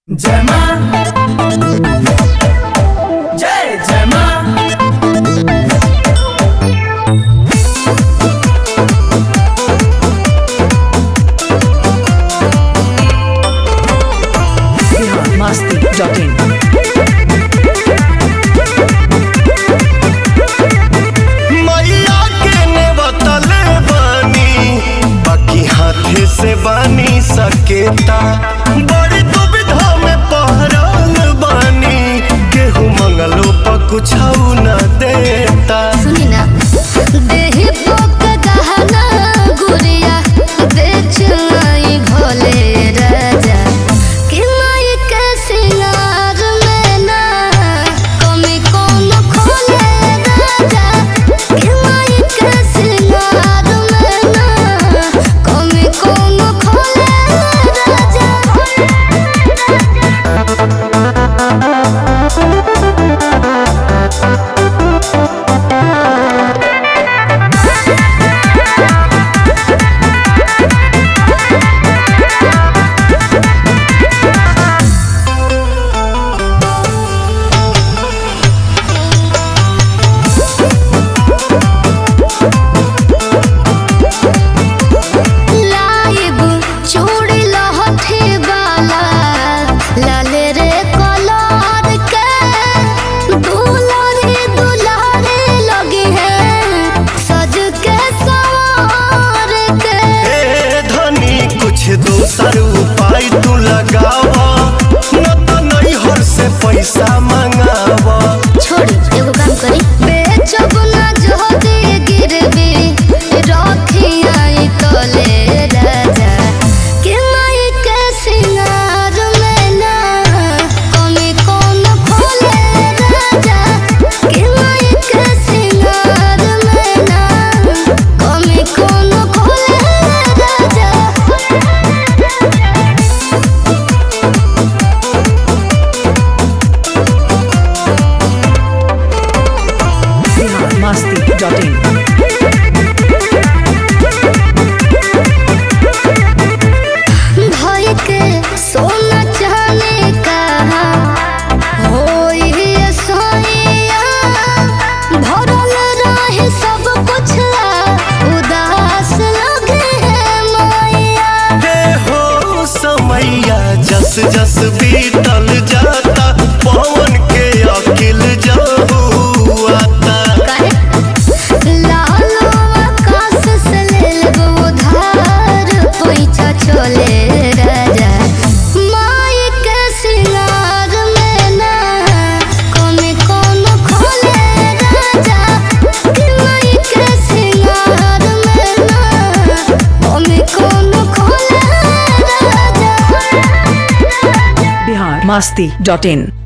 जय मां जय जय मां masti.in मैया के ने बतले बानी बाकी हाथे से बानी सकेता बड़ी दुविधा में पहरल बानी केहू मंगलो पर कुछ न देता सुनी ना देहि पोक गहना गुड़िया बेच आई भोले राजा कि माई के सिंगार में ना कमी कौन खोले राजा कि माई के सिंगार में ना कमी कौन खोले राजा लाइब चूड़ी लहठी वाला लाल रे कलर के दुलारी दुलारी लगी है सज के सवार के ए धनी कुछ दोसर उपाय तू लगावा न तो नैहर से पैसा मंगावा छोड़ी एगो काम करी बेचब ना जोदी गिरवी रखी आई तले राजा कि माई के सिंगार में ना कमी कौन खोले राजा कि माई के सिंगार में ना कमी कौन खोले राजा masti.in भाई के सोना चाहने का होई ये सोइया भरल रहे सब कुछ उदास लगे है मैया हे हो समैया जस जस बीतल जाता पवन के अकिल जाहू आता काहे लालो आकाश से ले लेबो उधार पैसा चले राजा माई के सिंगार में ना कमी कौन खोले राजा कि माई के सिंगार में ना कमी कौन खोले राजा Bihar masti.in